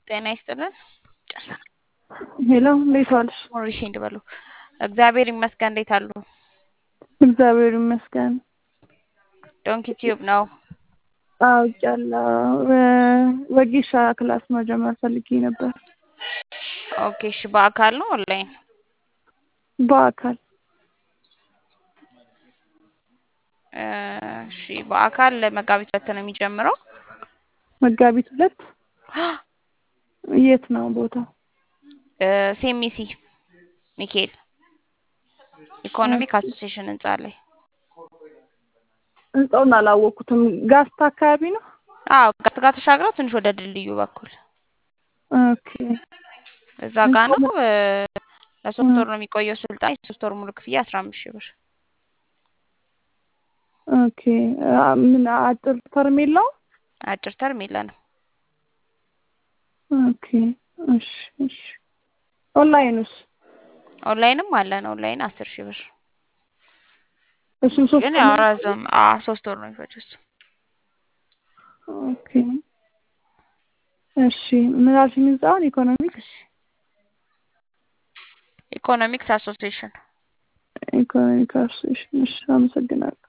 ጤና ይስጥልን። ሄሎ እንዴት ዋልሽ? ሞሪሽ እንድበሉ እግዚአብሔር ይመስገን። እንዴት አሉ? እግዚአብሔር ይመስገን። ዶንኪ ቲዩብ ነው። አውቄያለሁ። ወጌሻ ክላስ መጀመር ፈልጌ ነበር። ኦኬ እሺ። በአካል ነው ኦንላይን? በአካል እሺ። በአካል መጋቢት ሁለት ነው የሚጀምረው። መጋቢት ሁለት የት ነው ቦታው? ሴሚሲ ሚካኤል ኢኮኖሚክ አሶሲዬሽን ህንጻ ላይ። ህንጻውን አላወቅኩትም። ጋስታ አካባቢ ነው? አዎ ጋት ጋር ተሻግረው ትንሽ ወደ ድልድዩ በኩል ኦኬ። እዛ ጋ ነው። ለሶስት ወር ነው የሚቆየው ስልጠና። የሶስት ወር ሙሉ ክፍያ አስራ አምስት ሺህ ብር። ኦኬ። ምን አጭር ተርም የለውም? አጭር ተርም የለንም። ኦኬ። እሺ እሺ። ኦንላይንስ? ኦንላይንም አለን። ኦንላይን አስር ሺህ ብር እሱም ሶስት ግን ያው ረዘም አዎ ሶስት ወር ነው የሚፈጀው እሱ። ኦኬ። እሺ ምን አልሽኝ? ህንጻውን ኢኮኖሚክስ ኢኮኖሚክስ አሶሲዬሽን ኢኮኖሚክ አሶሲዬሽን። እሺ አመሰግናለሁ።